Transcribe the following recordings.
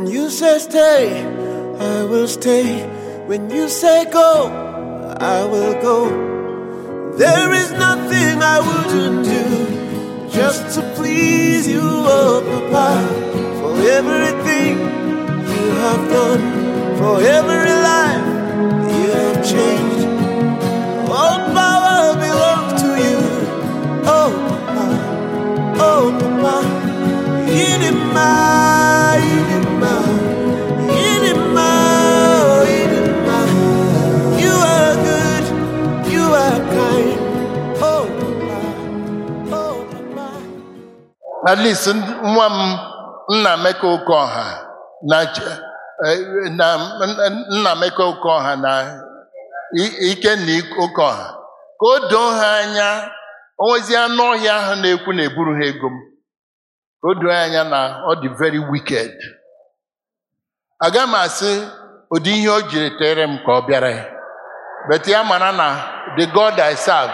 When you say stay, I will stay. When you say go, I will go. There is nothing I wouldn't do just to please you, oh Papa. For everything you have done, for every life you have changed. All power belongs to you, oh Papa, oh Papa. Inima, Inima, Inima, oh Inima. You are good, you are kind, oh Papa, oh Papa. at least n- nwa m nna Emeka Okeọha na ch- eh, na n- nna Emeka Okeọha na I- Ikenna Okeọha ka o doo ha anya onwezi anụ ọhịa ahụ na-ekwu na eburu ha ego m ka o doo ha anya na ọ dị very wicked aga m asị ụdị ihe o jiri tere m ka ọ bịara ya but ya mara na the God I serve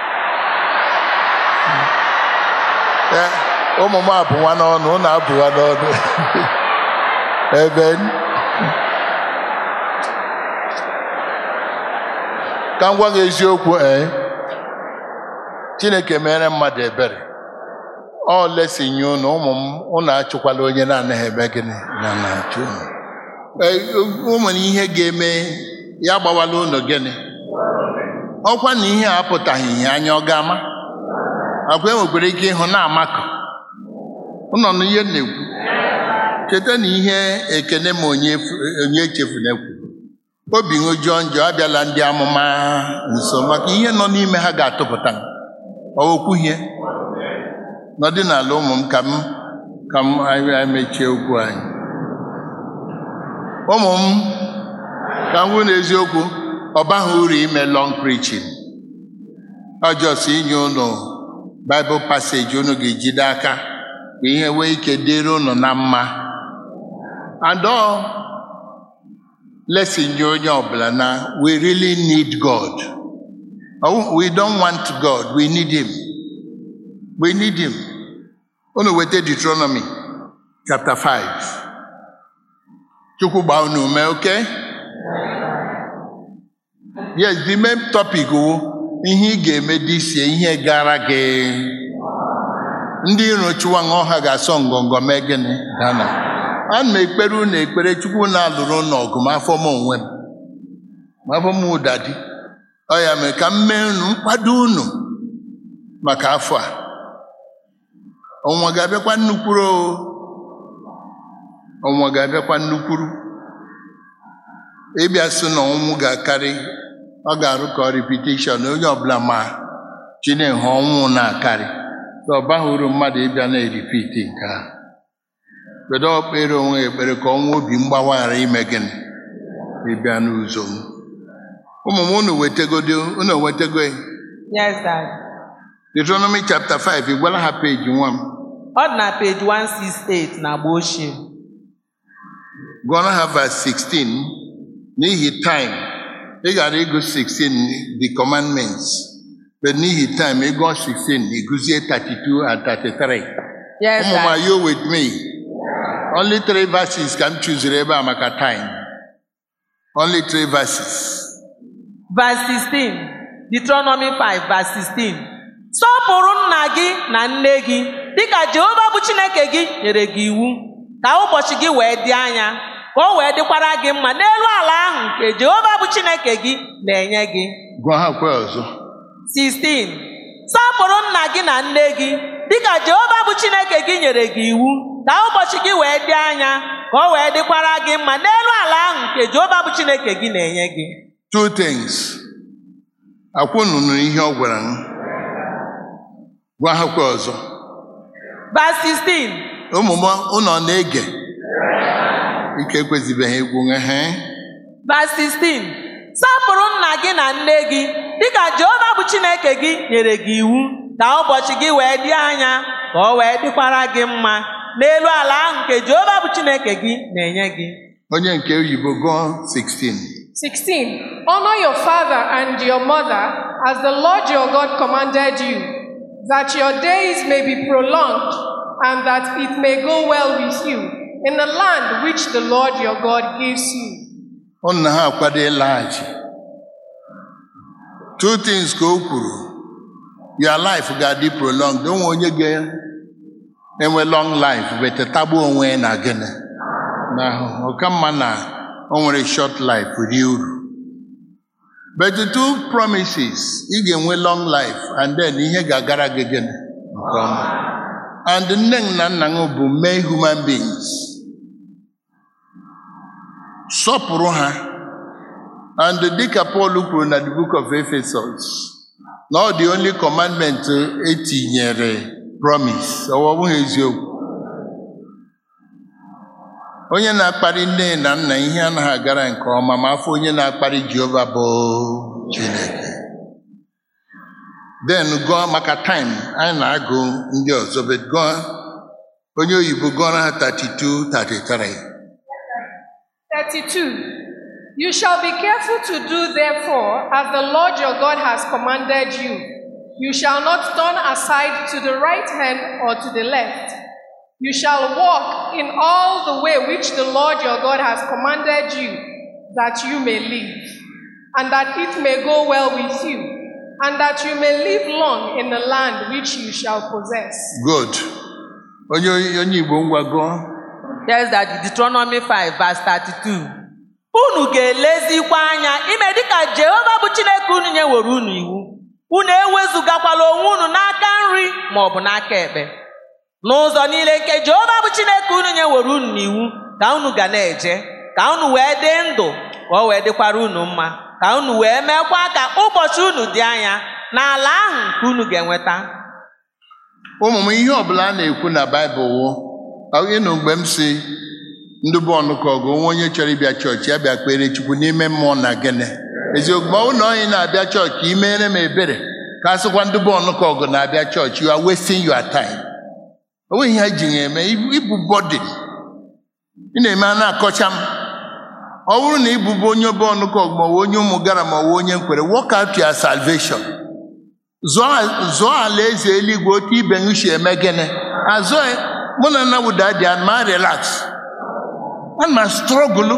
Eh, ụmụ m abụwa n'ọnụ ụnụ abụwa n'ọnụ ebe ka m gwa gị eziokwu ee chineke mere mmadụ ebere ọ lesi nye ụnụ ụmụ m ụnụ achụkwala onye na-anaghị eme gịnị na na-achụ ụnụ Ee, o nwere ihe ga-eme ya gbawala ụnụ gịnị ọkwa na ihe a apụtaghị ihe anya ọ ga-ama agwa enwekwara ike ịhụ na-amakọ ụnọ na ihe m na-ekwu cheta na ihe ekene ma onye efu- onye echefuna ekwu obi ṅụjụọ njọ abịala ndị amụma nso maka ihe nọ n'ime ha ga-atụpụta okwuhie nọdị n'ala ụmụ m ka m ka m anyị anyị mechie okwu anyị ụmụ m ka m gwụ n'eziokwu ọ baghị uru ime long preaching ọjọọ si inye ụnụ baịbụl paseji unu ga-ejide aka ka ihe wee ike dịrị unu na mma adọ lesin nye onye ọbụla na we really need God Oh, we don't want God we need him we need him unu weta Deuteronomy chapter 5 Chukwu gbaa unu ume okay yes the main topic wụ ihe ị ga-eme dị sie ihe gara gị ndị iro chụwa ṅụọ ha ga-asọ ngọngọ mee gịnị dana ana m ekpere unu ekpere chukwu na-alụrụ unu ọgụ ma afọ m onwe m ma afọ m ụda dị ọ ya mere ka m mee unu nkwado unu maka afọ a ọnwa ga-abịakwa nnukwuru o ọnwa ga-abịakwa nnukwuru ịbịa sị na ọnwụ ga-akarị ọ ga-arụ ka repetition onye ọbụla ma chineke ọnwụ na-akarị so ọ baghị uru mmadụ ịbịa na-eripiti nke a kedu okpere onwe ya ekpere ka ọnwa obi mgbawa ghara ime gịnị ịbịa n'ụzọ m ụmụ m unu wetagodo unu wetago ya? Yes, Dad. Deuteronomy chapter 5 ị gwala ha peji nwa m Ọ dị na page 168 na agba ochie. gụọra ha verse 16 n'ihi time ị gara ịgụ 16 the commandments but n'ihi time ịgụọ 16 ịgụzie 32 and 33 Yes, ụmụ m Dad. are you with me only three verses ka m chụziri ebe a maka time only three verses Verse 16. Deuteronomy 5, verse 16. Sọpụrụ nna gị na nne gị dịka Jehova bụ Chineke gị nyere gị iwu ka ụbọchị gị wee dị anya ka o wee dịkwara gị mma n'elu ala ahụ nke Jehova bụ Chineke gị na-enye gị. gụọ ha kwe ọzọ 16. Sọpụrụ nna gị na nne gị dịka Jehova bụ Chineke gị nyere gị iwu ka ụbọchị gị wee dị anya ka o wee dịkwara gị mma n'elu ala ahụ nke Jehova bụ Chineke gị na-enye gị. two things akwụnụnụ ihe ọ gwara m gwa ha kwe ọzọ Verse 16. ụmụ m ụnọ na-ege ike ekwezibeghị egwu nwe ha Verse 16. Sapụrụ nna gị na nne gị dịka Jehova bụ Chineke gị nyere gị iwu ka ụbọchị gị wee dị anya ka o wee dịkwara gị mma n'elu ala ahụ nke Jehova bụ Chineke gị na-enye gị. onye nke oyibo gụọ 16 16. Honor your father and your mother as the Lord your God commanded you, that your days may be prolonged and that it may go well with you, in the land which the Lord your God gives you. ụnụ na ha akwado ịlaghachi two things ka o kwuru your life ga-adị prolonged onwe onye ga-enwe long life bete tagbuo onwe ya na gịnị na ahụhụ ọka mma na o nwere short life rie uru but the two promises ị ga-enwe long life and then ihe ga-agara gị gịnị nke ọma and nne na nna m bụ mee human beings sọpụrụ ha and dịka Paul kwuru na the book of Ephesus na ọ dị only commandment etinyere promise ọ bụghị eziokwu onye na-akparị nne na nna ihe anaghị agara nke ọma ma afọ onye na-akparị Jehova bụ Chineke then gụọ maka time anyị na-agụ ndị ọzọ but gụọ onye oyibo gụọrọ ha 32 33 32. You shall be careful to do, therefore, as the Lord your God has commanded you. You shall not turn aside to the right hand or to the left. You shall walk in all the way which the Lord your God has commanded you, that you may live, and that it may go well with you, and that you may live long in the land which you shall possess. good onye onye igbo ngwa gụọ Yes, that Deuteronomy 5 verse 32. Unu ga-elezikwa anya ime dịka Jehova bụ Chineke unu nyewere unu iwu. Unu ewezugakwala onwe unu n'aka nri ma ọ bụ n'aka ekpe. N'ụzọ niile nke Jehova bụ Chineke unu nyewere unu n'iwu ka unu ga na-eje, ka unu wee dị ndụ, ka o wee dịkwara unu mma, ka unu wee meekwa ka ụbọchị unu dị anya n'ala ahụ nke unu ga-enweta. ụmụ m ihe ọbụla a na-ekwu na baịbụl wụ ịnụ mgbe m si ndị bụ ọnụkọ ọgụ onwe onye chọrọ ịbịa chọọchị ya bịa kpere chukwu n'ime mmụọ na gịnị eziokwu ma ụlọ onye na-abịa chọọchị imere m ebere ka a sịkwa ndị bụ ọnụkọ ọgụ na-abịa chọọchị you are wasting your time o nweghị ihe ha ji ya eme ibu bọdịn ị na-eme a na-akọcha m ọ bụrụ na ịbụbụ onye bụ ọnụkọ ọgụ ma ọ bụ onye ụmụ gara ma ọ bụ onye nkwere work out your salvation zụọ zụọ ala eze eluigwe otu ibe m si eme gịnị azụ mụ na nna wụda dị ma relax ana m strọgụlụ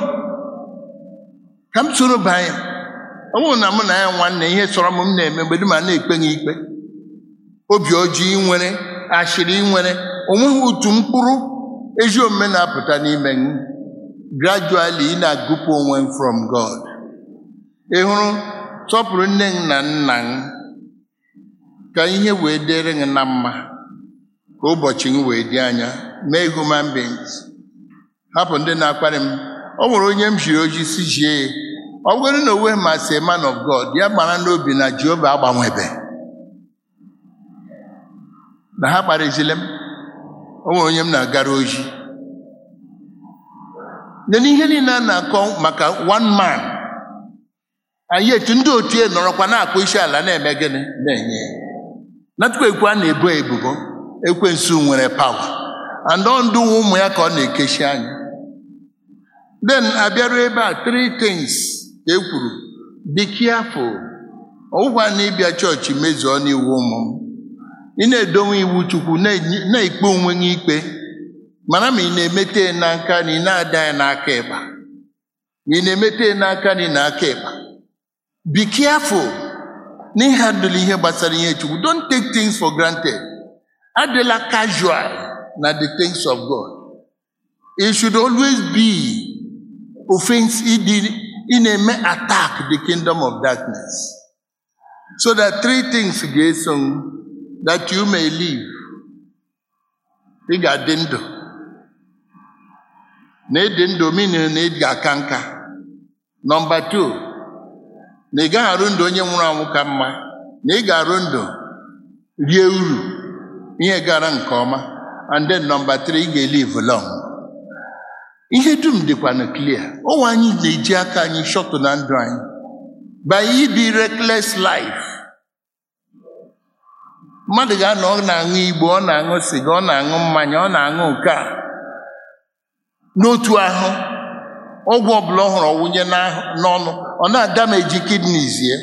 ka m soro banye ọ bụrụ na mụ na ya nwanne ihe sọrọ m m na-eme mgbe dum a na-ekpe gị ikpe obi ọjọọ ị nwere ashịrị ị nwere onweghị otu mkpụrụ ezi omume na-apụta n'ime gị gradually ị na-agụpụ onwe m from God ị hụrụ sọpụrụ nne m na nna m ka ihe wee dịrị gị na mma ka ụbọchị gị wee dị anya mee human beings hapụ ndị na-akparị m ọ nwere onye m jiri oji si jie ya ọ bụrụ na onwe ma si man of God ya gbara n'obi na Jehova agbanwebe na ha kparịzile m o nwere onye m na-agara oji nye n'ihe niile a na-akọ maka one man anyị etu ndị otu ya nọrọkwa na-akpụ isi ala na-eme gịnị na-enye ya natukwa ekwu a na-ebo ebubo ekwensu nwere pawa and ọ ndụ ụmụ ya ka ọ na-ekechi anya then abịaruo ebe a three things ka e kwuru be careful ọgwụgwa na ịbịa chọọchị mezuo n'iwu ụmụ m ị na-edowe iwu chukwu na-enye- na-ekpe onwe gị ikpe mara ma ị na-emete ya n'aka na ị na-ada ya n'aka ịkpa ma ị na-emete ya n'aka na ị na-aka ịkpa be careful n'ịhandụl ihe gbasara ihe chukwu don't take things for granted adịla casual na the things of God it should always be offense ịdị ị na-eme attack the kingdom of darkness so that three things ga-eso m, that you may live ị ga-adị ndụ na ịdị ndụ meaning na ị ga-aka nka nọmba two na ị gaghị arụ ndụ onye nwụrụ anwụ ka mma na ị ga-arụ ndụ rie uru ihe gara nke ọma and then nọmba three ị ga-elive long ihe dum dịkwana clear ụwa anyị na-eji aka anyị shọtụ na ndụ anyị by ibi reckless life mmadụ ga-anọ ọ na-aṅụ igbo ọ na-aṅụ siga ọ na-aṅụ mmanya ọ na-aṅụ nke a n'otu ahụ ọgwụ ọbụla ọ hụrụ ọwụnye n'ahụ- n'ọnụ ọ na-adameji kidneys ya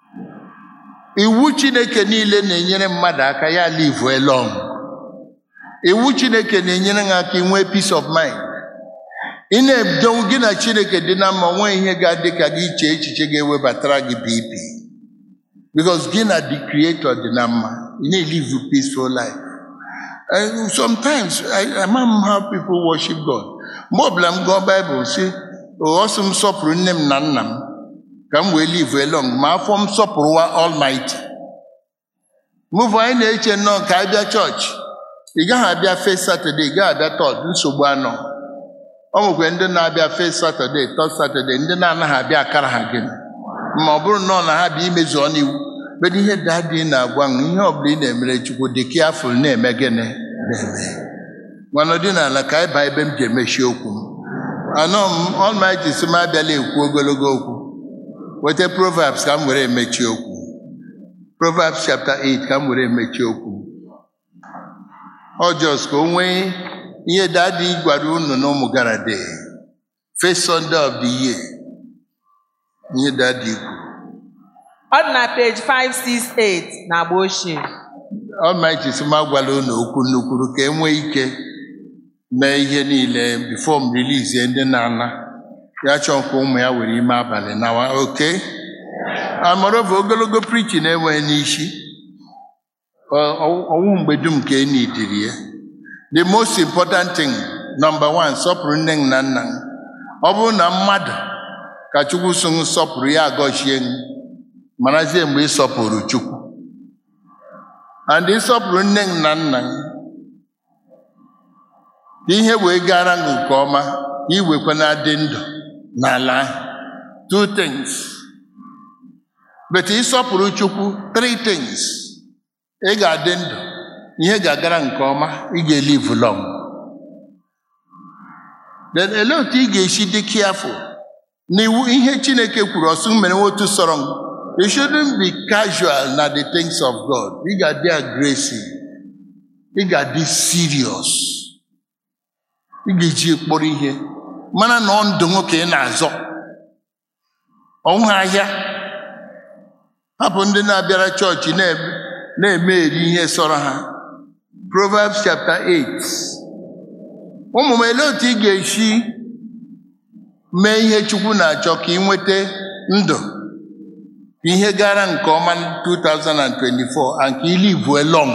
iwu chineke niile na-enyere mmadụ aka ya live long iwu chineke na-enyere gị aka inwee peace of mind ị na-edowu gị na chineke dị na mma nwee ihe ga-adị ka gị iche echiche ga-ewebatara gị bp because gị na the creator dị na mma ị na-elive a peaceful life And sometimes I, ama m how people worship God mgbe ọbụla m gụọ Bible si ọ sị m sọpụrụ nne m na nna m ka m wee live long ma afọ m sọpụrụwa Almighty mụvụ anyị na-eche nnọọ ka anyị bịa chọọchị ị gaghị abịa first Saturday ị gaghị abịa third nsogbu anọ ọ nwekwe ndị na-abịa first Saturday third Saturday ndị na-anaghị abịa akara ha gịnị ma ọ bụrụ nnọọ na ha bịa imezu ọnụ iwu bedo ihe dadi na-agwa m ihe ọbụla ị na-emere Chukwu dị kiafụl na-eme gịnị na-eme mana dị n'ala ka anyị baa ebe m ji emechi okwu m anọ m Almighty si m abịala ekwu ogologo okwu weta Proverbs ka m were emechi okwu Proverbs chapter 8 ka m were emechi okwu ọ just ka o nwee ihe dadi gwara unu na ụmụ gara de first Sunday of the year ihe dadi kwuru ọ dị na peji 568 na agba ochie Almighty si m agwala unu okwu nnukwuru ka e nwee ike mee ihe niile before m release ndị na-ana ya chọọ nke ụmụ ya were ime abalị nawa oke amarova ogologo preaching enweghị n'isi Ọ- ọ- ọnwụ mgbe dum ka e nidiri ya the most important thing number one sọpụrụ nne m na nna m ọ bụrụ na mmadụ ka Chukwu so m sọpụrụ ya agọchie m marazie mgbe ị sọpụrụ Chukwu and ịsọpụrụ nne m na nna m ka ihe wee gara m nke ọma ka iwekwa na-adị ndụ n'ala ahụ two things but ịsọpụrụ Chukwu three things ị ga-adị ndụ ihe ga-agara nke ọma ị ga-elive long then olee otu ị ga-esi dị careful n'iwu ihe Chineke kwuru ọsụ mere otu sọrọ m you shouldn't be casual na the things of God ị ga-adị aggressive ị ga-adị serious ị ga-eji kpọrọ ihe mana na ọ ndụ nwoke ị na-azọ ọnwụ ahịa hapụ ndị na-abịara chọọchị na-eme na-eme eri ihe sọrọ ha Proverbs chapter 8 ụmụ m elee otu ị ga-esi mee ihe Chukwu na-achọ ka ị nweta ndụ ka ihe gara nke ọma 2024 and ka you live long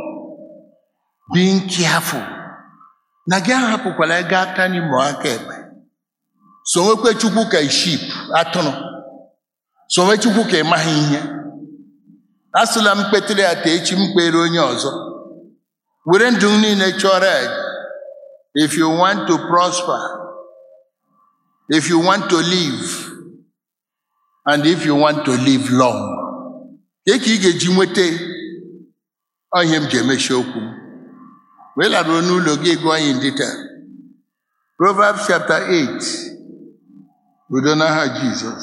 being careful na gị ahapụkwala ego aka n'ime aka ekpe so nwekwe Chukwu ka ship atụrụ so nwe Chukwu ka ị maghị ihe asụla m kpetere ya ta echi m kpere onye ọzọ were ndụ m niile chọrọ ya if you want to prosper if you want to live and if you want to live long ka ka ị ga-eji nweta ọ ihe m ji emechi okwu m wee laruo n'ụlọ gị gụọ anyị detail Proverbs chapter 8 udo n'aha Jizọs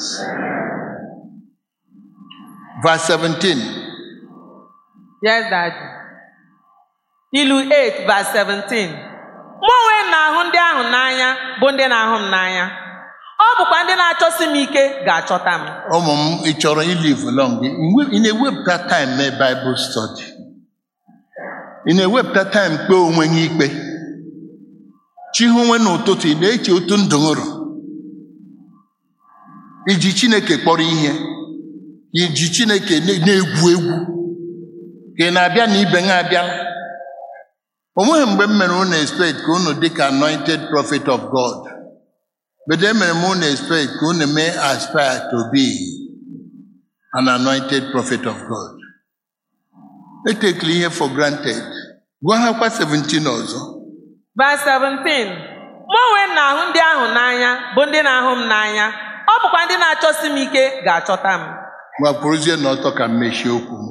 verse 17 yes daddy ilu 8 verse 17 mụ onwe m na-ahụ ndị ahụ n'anya bụ ndị na-ahụ m n'anya ọ bụkwa ndị na-achọsi m ike ga-achọta m ụmụ m ị chọrọ ilive long ị na-ewepụta time mee Bible study ị na-ewepụta time kpee onwe gị ikpe chihụnwe n'ụtụtụ ị na-eche otu ndụ ṅụrụ iji Chineke kpọrọ ihe iji Chineke na- na-egwu egwu ka ị na-abịa na ibe gị abịala o nweghị mgbe m mere unu expect ka unu dị ka anointed prophet of God but emere m unu expect ka unu mee aspire to be an anointed prophet of God etekela ihe for granted gwa ha kwa 17 ọzọ verse 17 mụ onwe m na-ahụ ndị ahụ n'anya bụ ndị na-ahụ m n'anya ọ bụkwa ndị na-achọsi m ike ga-achọta m gbakwuruzie n'ọtọ ka m mechie okwu m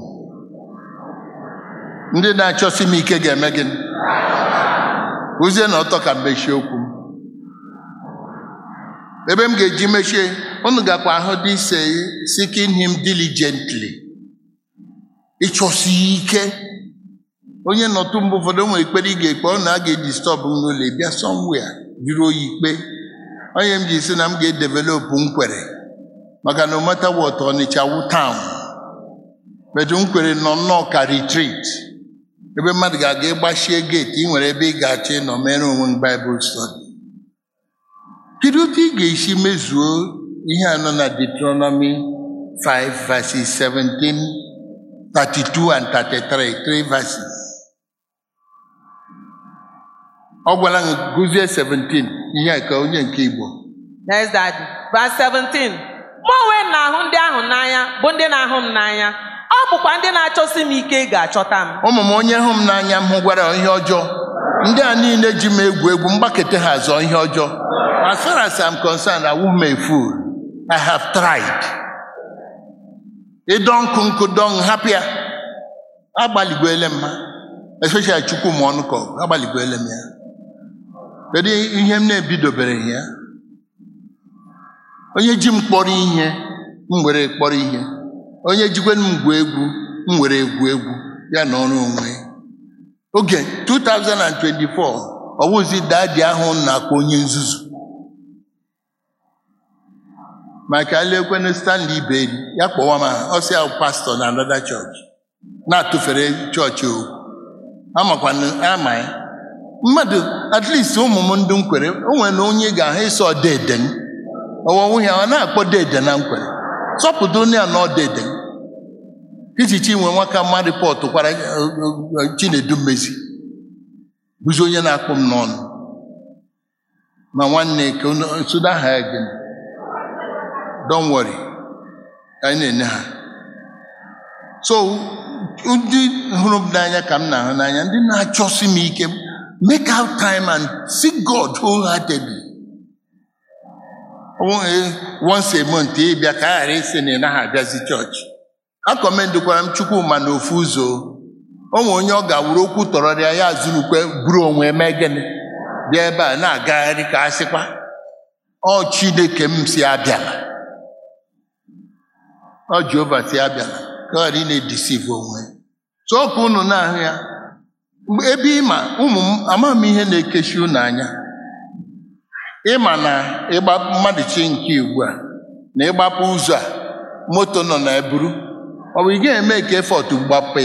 ndị na-achọsi m ike ga-eme gịnị kwuzie n'ọtọ ka m mechie okwu m ebe m ga-eji mechie unu gakwa ahụ dị ise seeking him diligently ịchọsi ike onye nọtụ mgbe ụfọdụ nwere ekpere ị ga-ekpe ọ na a ga-edistọb n'ụlọ ị bịa somewhere jiri oyi ikpe onye m ji si na m ga-edevelopụ nkwere maka na no matter what Ọnịcha wu town bedu nkwere nọ nnọọ ka retreat ebe mmadụ ga-aga ịgbachie geeti ị nwere ebe ị ga-achọ ịnọ mere onwe gị baịbụl stọdi kedu otu ị ga-esi mezuo ihe anọ na Deuteronomy 5 verses 17 32 and 33 three verses ọ gwara m gụzie 17 ihe a ka onye nke Igbo Yes, Daddy. Verse 17. Mụ onwe m na-ahụ ndị ahụ n'anya bụ ndị na-ahụ m n'anya. Ọ bụkwa ndị na-achọsi m ike ga-achọta m. ụmụ m onye hụ m n'anya m hụgwara ihe ọjọọ ndị a niile ji m egwu egwu mgbakete ha zọọ ihe ọjọọ as far as I'm concerned I won't be a fool I have tried ịdọ nkụ nkụ dọ m hapụ ya agbaligwele m ha especially chukwu m ọnụ ka ọgụ agbaligwele m ya kedu ihe m na-ebidobereghị ya onye ji m kpọrọ ihe m were kpọrọ ihe onye jikwe m gwu egwu m were egwu egwu ya na ọrụ onwe oge 2024 ọwụzi dadi ahụ m na-akpọ onye nzuzu maka elekwenu Stanley Iberi ya kpọwa m aha, ọ sị ahụ pastọ na another church na-atụfere chọọchị okwu amakwana ama ya mmadụ at least ụmụ m ndị nkwere o nwere na onye ga-ahụ ịsọ dede m ọwọwụ ya ọ na-akpọ dede na nkwere sọpụta onye a na ọdede m ichichi nwe nwaka mma rịpọtụ kwara eh, eh, Chinedu Mmezi bụzi onye na-akpọ m n'ọnụ ma nwanne ka unu- suda ha ya gịnị don't worry anyị na-enye ha so ndị hụrụ m n'anya ka m na-ahụ n'anya ndị na-achọsi m ike make out time and seek God wholeheartedly Ọ bụghị once a month ịbịa ka a ghara ịsị na ị naghị abịazi chọọchị akọmendokwara m Chukwuma na ofu ụzọ o nwere onye ọ ga-awụrụ okwu tọrọrịa ya zurukwe buru onwe mee gịnị bịa ebe a na-agagharị ka a sịkwa ọ Chineke m si abịala ọ Jehova si abịala ka ọ ghara ị na-edisive onwe tụọpụ unu na-ahụ ya Mgbe ebe ịma ụmụ m ama m ihe na-ekechi unu anya ịma na ịgba mmadụ chi nke ugbu a na ịgbapụ ụzọ a moto nọ na eburu ọ bụ ị ga-eme ka efọt gbapee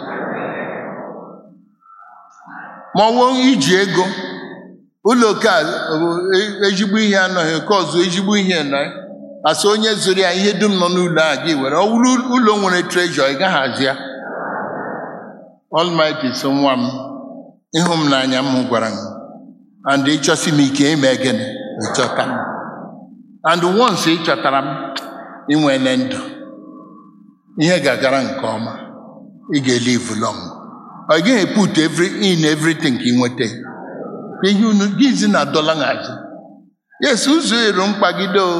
ma ọ wụ iji ego ụlọ oke a bụ e- ezigbo ihe anọghị oke ọzọ ezigbo ihe nọ asị onye zụrụ ya ihe dum nọ n'ụlọ a gị were ọ wụrụ ụlọ nwere trejọ ị gaghị azụ ya Almighty so nwa m ịhụ m n'anya m gwara m and ịchọsi m ike ime gịnị ịchọta m and once ị chọtara m inwele ndụ ihe ga-agara nke ọma ị ga-elive long ọ gaghị put every in everything ka ị nweta ihe unu gịzi na dọla nhazi yes ụzọ ero mkpagide o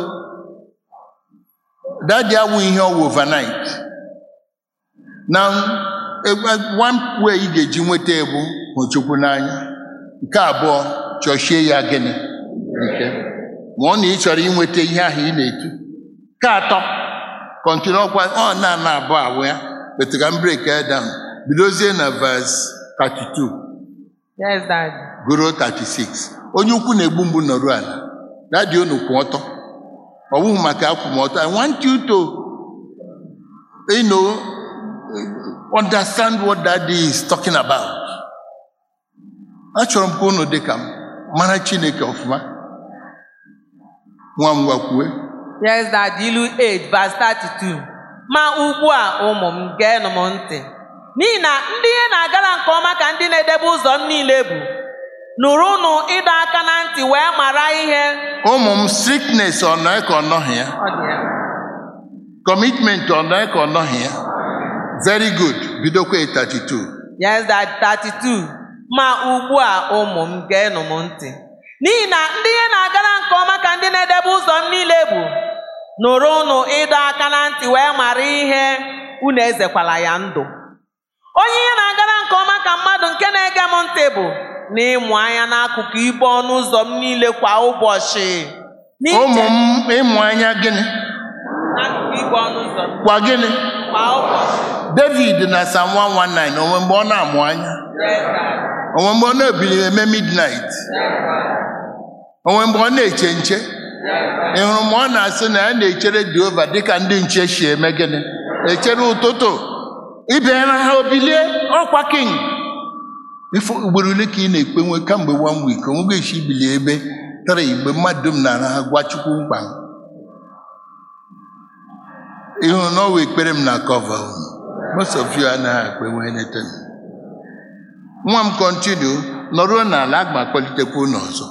dadi awụ ihe ọwụ overnight na egbe- one way ị ga-eji nweta ebu hụ Chukwu n'anya nke abụọ chọchie ya gịnị ike ma ọ na ị chọrọ inweta ihe ahụ ị na-etu nke atọ kọntinu ọkwa ọ na-ana abụọ abụ ya wetara m brek ya down bidozie na verse 32 Yes, Daddy. gụruo 36 onye ukwu na-egbu mgbu nọrụ ala dadi unu kwụ ọtọ ọ bụghị maka akwụmọtọ I want you to you know, understand what daddy is talking about achọrọ m ka unu dị ka m mara Chineke ọfụma nwa m gwakwue Yes, Daddy. Ilu 8 verse 32. Ma ugbu a ụmụ m geenụ m ntị. N'ihi na ndị ihe na-agara nke ọma ka ndị na-edebe ụzọ m niile bụ. Nụrụnụ ịdọ aka na ntị wee mara ihe. ụmụ m strictness ọ nọ ka ọ nọghị ya Ọ dị ya. commitment ọ nọ ka ọ nọghị ya very good bidokwa 32 Yes, Daddy. 32. Ma ugbu a ụmụ m geenụ m ntị. N'ihi na ndị ihe na-agara nke ọma ka ndị na-edebe ụzọ m niile bụ. Nụrụnụ ịdọ aka na ntị wee mara ihe unu ezekwala ya ndụ. Onye ihe na-agara nke ọma ka mmadụ nke na-ege m ntị bụ na ịmụ anya n'akụkụ ibe ọnụ ụzọ m niile kwa ụbọchị. N'iche ụmụ m ịmụ anya gịnị n'akụkụ ibe ọnụ ụzọ m kwa gịnị kwa ụbọchị. David na Psalm 119 onwe mgbe ọ na-amụ anya Yes, Daddy. onwe mgbe ọ na-ebili eme midnight onwe mgbe ọ na-eche nche ị hụrụ mgbe ọ na-asị na ya na-echere Jehova dịka ndị nche si eme gịnị echere ụtụtụ ịbịara ha obilie ọkwa king ife ugboro ole ka ị na-ekpe nwe kamgbe one week onwego esi ibili ebe tara igbe mmadụ m nara ha gwa chukwu mkpa m ịhụ na ọwa ekpere m na kọva unu most of you anaghị akpe nwe anything nwa m kọntinu nọruo n'ala aga m akpọlitekwa unu ọzọ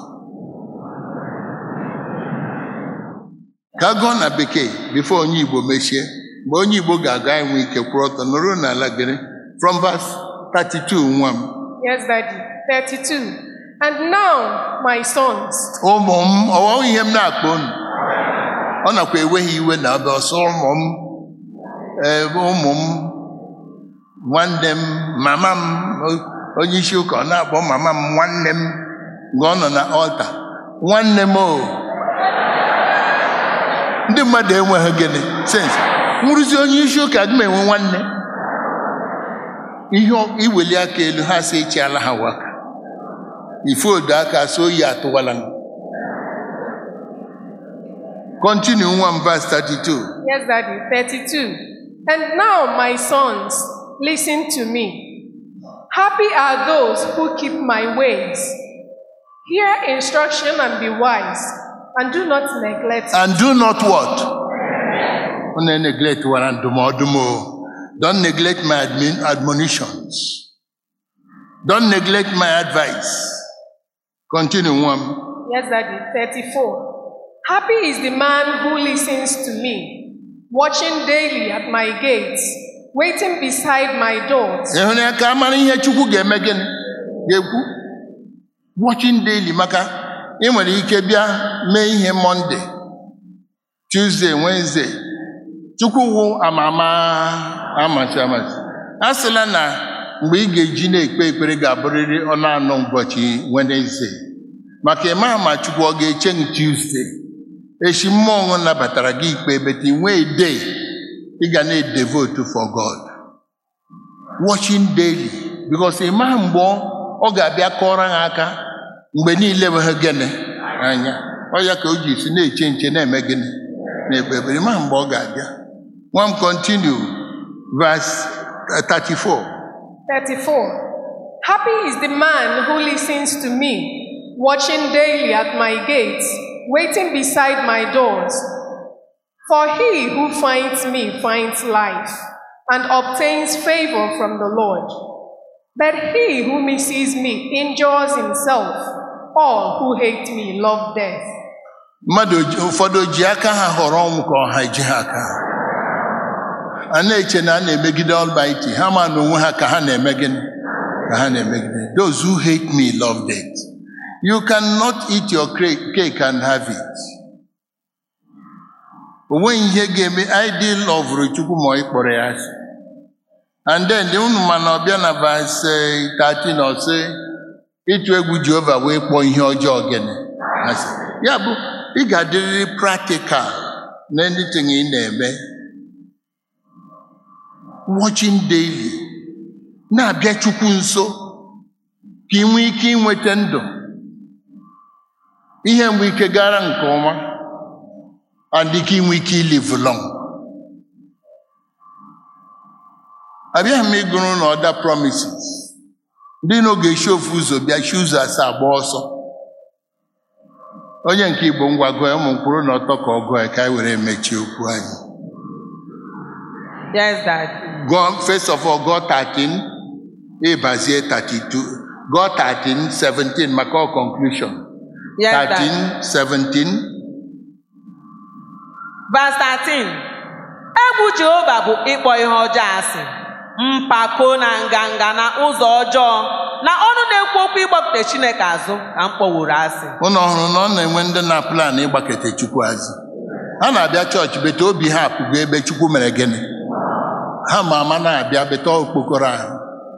ka a gụọ na bekee bifo onye igbo mechie mgbe onye igbo ga-aga enwe ike kwụrụ ọtọ nọruo n'ala gịrị from verse 32 nwa m Yes, Daddy. 32. And now, my sons, ụmụ m ọwa ihe m na-akpọ unu ọ nakwa enweghị iwe na ọbịa ọsọ ụmụ m ee, ụmụ m nwanne m mama m o- onye isi ụka ọ na-akpọ mama m nwanne m mgbe ọ nọ na ọlta nwanne m o ndị mmadụ enweghị gịnị sens nwụrụzi onye isi ụka adị m enwe nwanne ihe ọ- iweli aka elu ha si echiala ha waka ife odo aka so oyi atụwala m Continue one verse 32. yes, Daddy. 32. And now, my sons, listen to me. Happy are those who keep my ways. Hear instruction and be wise, and do not neglect it. And do not what? Don't neglect what I'm doing. Don't neglect my admin, admonitions. Don't neglect my advice. Continue one. Yes, Daddy. 34. Happy is the man who listens to me, watching daily at my gates, waiting beside my doors. ịhụrụ ya ka amara ihe chukwu ga-eme gịnị ga-ekwu watching daily maka ị nwere ike bịa mee ihe monde tuesday wednesday chukwu wụ amama amasị amasị a sịla na mgbe ị ga-eji na-ekpe ekpere ga-abụrịrị ọnụ anọ ụbọchị wednesday maka ịma ma chukwu ọ ga-eche gị tuesday echi mmụọ ọṅụ nabatara gị ikpe bete nwee day ị ga na-edevote for god watching daily because ịma mgbe ọ ọ ga-abịa kọrọ ha aka mgbe niile bụ ha gịnị anya ọ ya ka o ji si na-eche nche na-eme gịnị na-ekpe ekpere ịma mgbe ọ ga-abịa nwa m continue verse 34 34. Happy is the man who listens to me, watching daily at my gates, waiting beside my doors. For he who finds me finds life and obtains favor from the Lord. But he who misses me injures himself. All who hate me love death. mmadụ ji- ụfọdụ ji aka ha họrọ ọnwụ ka ọha eji ha aka ha a na-eche na a na-emegide Almighty ha ma na onwe ha ka ha na-eme gịnị ka ha na-emegide those who hate me love death you cannot eat your cra- cake and have it o nweghị ihe ga-eme id lovụrụ chukwu ma ị kpọrọ ya asị and then unu mana ọbịa na verse eh, 13 ọ sị ịtụ egwu jehova wee kpọọ ihe ọjọọ gịnị asị ya bụ ị ga-adịrịrị practical na anything ị na-eme watching daily na-abịa chukwu nso ka ị nwee ike inweta ndụ ihe mgbe ike gara nke ọma and ka ị nwee ike ilive long abịaghị m ịgụrụ na ọda promises ndị na oge esi ofu ụzọ bịa chi ụzọ asaa gba ọsọ onye nke igbo ngwa gụọ ya ụmụ mkpụrụ na ọtọ ka ọ gụọ ya ka anyị were mechie okwu anyị Yes, Dad. gụọ first of all gụọ 13 ịbazie 32 gụọ 13 17 maka ọ conclusion Yes, Dad. 13 17 Verse 13. Egwu Jehova bụ ịkpọ ihe ọjọọ asị, mpako na nganga na ụzọ ọjọọ, na ọnụ na-ekwu okwu ịgbakute Chineke azụ ka m kpọworo asị. ụnụ ọhụrụ na ọ na-enwe ndị na plan ịgbakete chukwu azụ ha na-abịa chọọchị bete obi ha apụgo ebe chukwu mere gịnị ha ma ama na-abịa bete okpokoro ahụ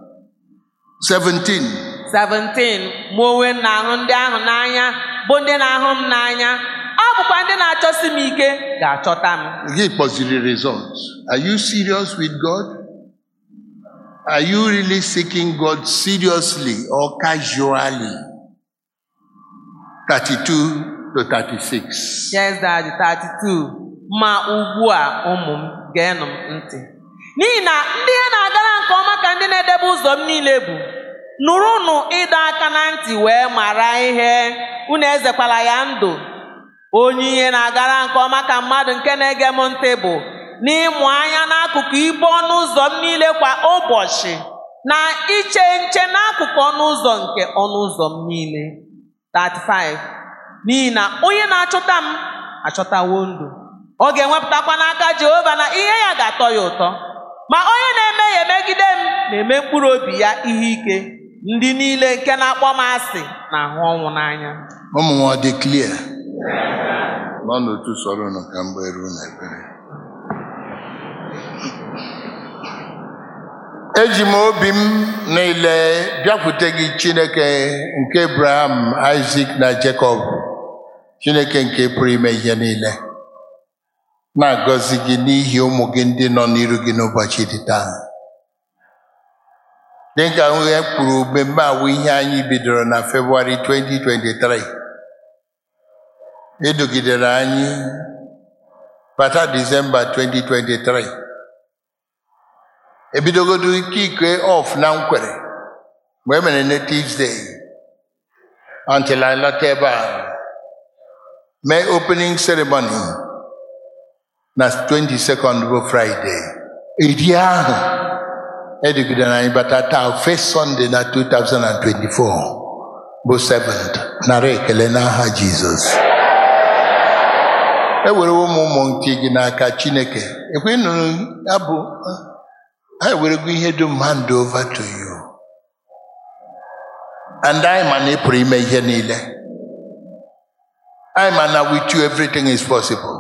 17 17 mụ onwe m na-ahụ ndị ahụ n'anya bụ ndị na-ahụ m n'anya ọ bụkwa ndị na-achọsi m ike ga-achọta m gị kpọziri results are you serious with god are you really seeking god seriously or casually 32 to 36 Yes, Daddy, 32 ma ugbu a ụmụ m geenụ m ntị n'ihi na ndị ihe na-agara nke ọma ka ndị na-edebe ụzọ m niile bụ nụrụnụ ịdọ aka na ntị wee mara ihe unu ezekwala ya ndụ onye ihe na-agara nke ọma ka mmadụ nke na-ege m ntị bụ n'ịmụ anya n'akụkụ ibe ọnụ ụzọ m niile kwa ụbọchị na iche nche n'akụkụ ọnụ ụzọ nke ọnụ ụzọ m niile 35 n'ihi na onye na-achọta m achọtawo ndụ ọ ga-enwepụtakwa n'aka Jehova na ihe ya ga-atọ ya ụtọ ma onye na-emehie megide m na-eme mkpụrụ obi ya ihe ike ndị niile nke na-akpọ m asị na-ahụ ọnwụ n'anya ụmụ m ọ dị clear nọ n'otu sọrọ unu ka mgbe ruo na ekpere eji m obi m niile bịakwute gị chineke nke abraham isaac na jacob chineke nke pụrụ ime ihe niile na-agọzi gị n'ihi ụmụ gị ndị nọ n'iru gị n'ụbọchị dị taa dịka ihe kwuru mmemme awụ ihe anyị bidoro na Febụwarị 2023 edogidere anyị bata Disemba 2023 ebidogodo ike ike ọf na nkwere mgbe e mere Natives Day until I lọta ebe a mee opening ceremony na 22nd bụ Friday iri ahụ edugidere anyị bata taa first Sunday na 2024 bụ 7th nara ekele n'aha Jizọs ewere ụmụ ụmụ nke gị n'aka Chineke ekwe nụrụ abụ ha ewerego ihe dum hand over to you and anyị ma na ị pụrụ ime ihe niile anyị ma na with you everything is possible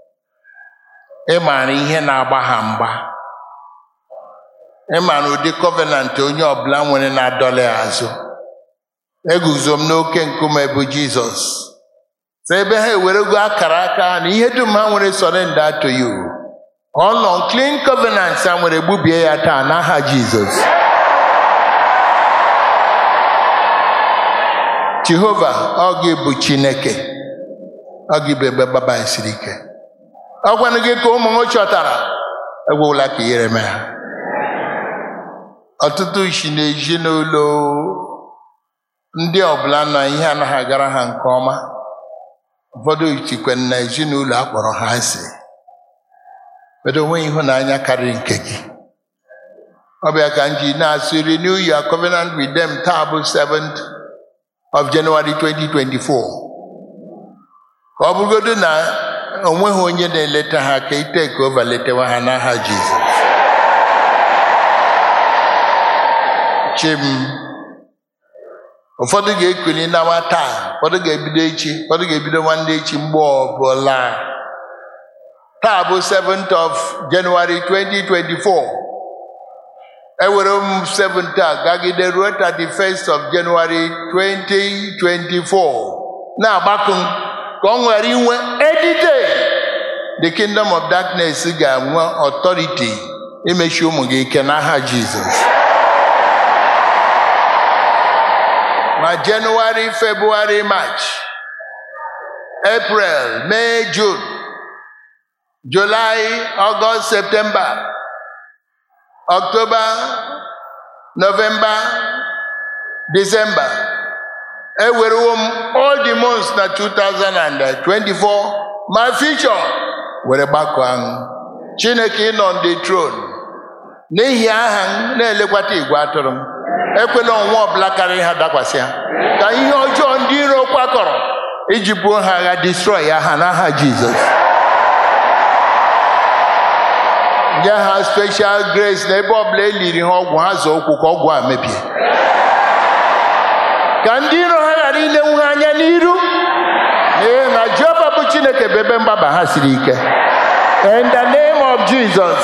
ị maara ihe na-agba ha mgba ị maara ụdị covenant onye ọbụla nwere na-adọla ya azụ eguzo m n'oke nkume bụ Jizọs so ebe ha ewerego akara aka na ihe dum ha nwere surrender to you all unclean covenants ha nwere gbubie ya taa n'aha Jizọs Jehova ọ gị bụ Chineke ọ gị bụ ebe gbaba siri ike ọ gwanụ gị ka ụmụ m chọtara egwula ka ihere mee ha ọtụtụ si n'ezinụlọ ndị ọbụla na ihe anaghị agara ha nke ọma ụfọdụ chikwe na ezinụlọ akpọrọ ha asị kedu onwe ịhụnanya karịrị nke gị ọ bịa ka m ji na-asụ renew your covenant with them taa bụ 7th of January 2024 ka ọ bụrụgodo na onweghị onye na-eleta ha ka ite ka ova letewa ha n'aha Jizọs chim ụfọdụ ga-ekuli n'awa taa ụfọdụ ga-ebido echi ụfọdụ ga-ebido nwanne echi mgbe ọbụla taa bụ 7th of January 2024 ewere m 7th a gagide ruo 31st of January 2024 na-agbakọ m ka ọ nwere inwe edite the kingdom of darkness ga-enwe authority imechi ụmụ gị ike n'aha Jizọs ma January, February, March, April, May, June, July, August, September, October, November, December. Ewerewo m all the months na 2024 my future were gbakọ ahụ Chineke nọ on the throne n'ihi aha m na-elekwata igwe atụrụ m ekwela ọnwa ọbụla karịrị ha dakwasị ha ka ihe ọjọọ ndị iro kwakọrọ iji buo ha agha destroy ya ha n'aha Jizọs nye ha special grace na ebe ọbụla eliri ha ọgwụ ha zọọ ụkwụ ka ọgwụ a mebie ka ndị iro ha ghara ilenwu ha anya n'iru n'ihi na Jehova bụ Chineke bụ ebe mgbaba ha siri ike in the name of Jesus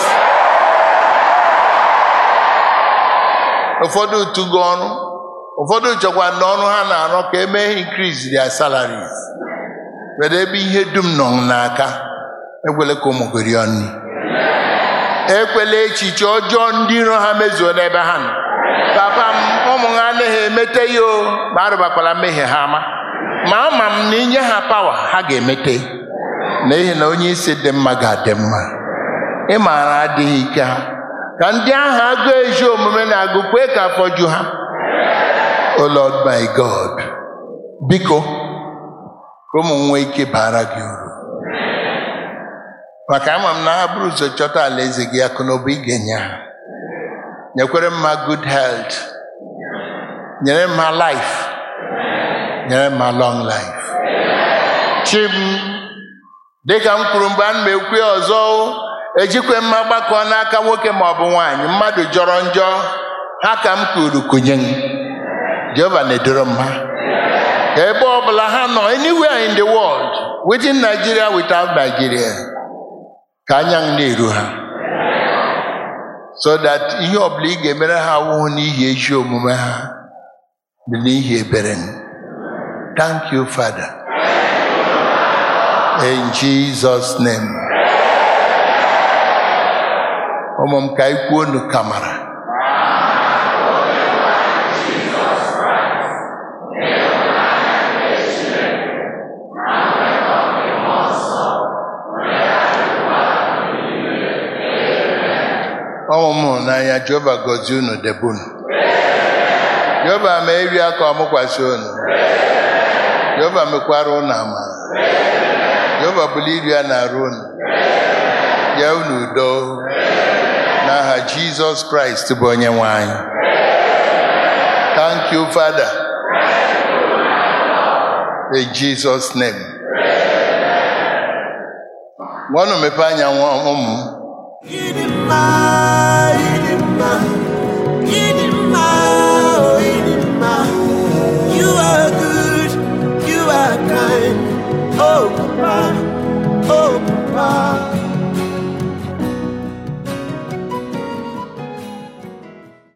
ụfọdụ tụgo ọrụ ụfọdụ chọkwa na ọrụ ha na-arụ ka emee increase their salaries were ebe ihe dum nọ n'aka ekwele ka ụmụ gị rie nri ekwela echiche ọjọọ ndị iro ha mezuo n'ebe ha nọ papa m ụmụ ha anaghị emete ya o ma arụbakwala mmehie ha ama ma ama m na inye ha pawa ha ga-emete n'ihi na onye isi dị mma ga-adị mma ị maara adịghị ike ha ka ndị ahụ agụ ezi omume na-agụ kwee ka afọ ju ha O Lord my God, biko ka ụmụ m nwee ike bara gị uru. Maka ama m na ha bụrụ ụzọ chọta alaeze gị akụ na ụba ị ga-enye ha. Nyekwere m ha good health. Nyere m ha life. Nyere m ha long life. Chi m, dịka m kwuru mgbe a na m ekwu ya ọzọ ejikwe m agbakọ n'aka nwoke ma ọ bụ nwaanyị mmadụ jọrọ njọ ha ka m kwuru kunye m Jehova na-edoro m ha ebe ọbụla ha nọ anywhere in the world within Nigeria without Nigeria ka anya m na-eru ha so that ihe ọbụla ị ga-emere ha awụhụ n'ihi ezi omume ha bụ n'ihi ebere m thank you Father in Jesus name ụmụ m ka ikwu unu kamara ọmụ m hụrụ n'anya Jehova gọzie unu debe unu Jehova ma eri aka ọmụkwasị unu Jehova mekwara unu amara Jehova bụrụ iri a na-arụ unu ya unu udo n'aha Jizọs Kraịst bụ onye nwe anyị thank you Father in Jesus name gwanụ mepe anya nwa ụmụ m Idimma, idimma,